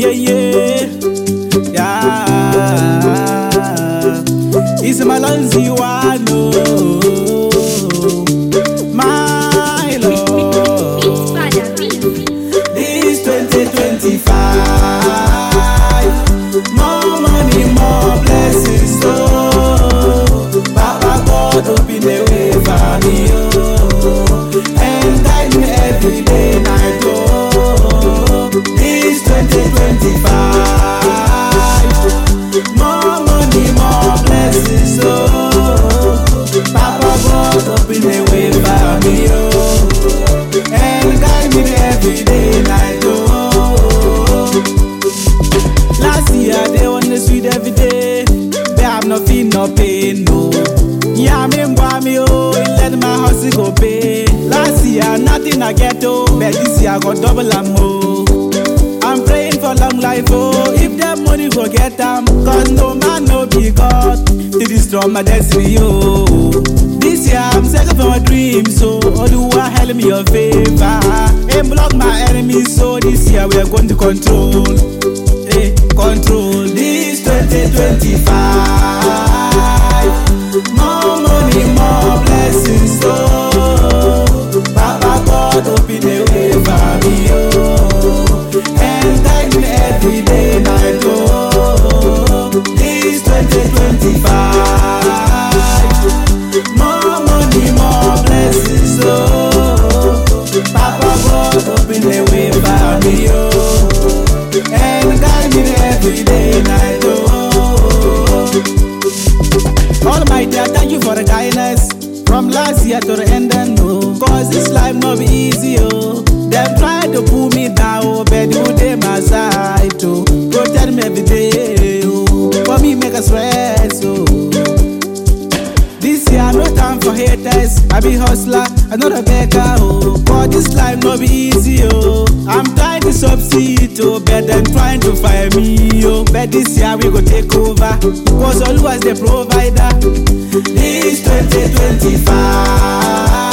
yeah, yeah. Yeah. It's Malonzi one, oh. My Lord. This 2025, more money, more blessings, oh. Papa God, open the way for me, oh. And guide me every day, night, oh. This 2025, more money, more blessings, oh. Papa God, open the way for me, oh. And guide me every day, night, oh. Last year they on the street every day. They have no feel, no pain, no. Yeah, me boy me oh, it let my house go pay. Last year nothing I get oh, but this year I got double am oh. I'm praying for long life oh, if that money go get them, cause no man no be God to destroy my destiny oh. This year I'm searching for my dreams so Oluwa help me your favor, and block my enemies so this year we are going to control. eh, control this 2025. More money, more blessings, oh. Papa God, open the way for me, oh. And guide me every day, night, oh. This 2025. More money, more blessings, oh. Papa God, open the way for me, oh. And guide me every day, night, oh. Almighty, I thank you for the kindness from last year to the end and no. Cause this life no be easy, oh. Them try to pull me down, oh, but you dey my side, oh. Protect me every day, oh. For me, make us rest, oh. This year no time for haters. I be hustler, I know the beggar, oh. But this life no be easy, oh. I'm trying to succeed, oh, but them trying to fire me, oh. But this year we go take over, cause always the provider. This 2025.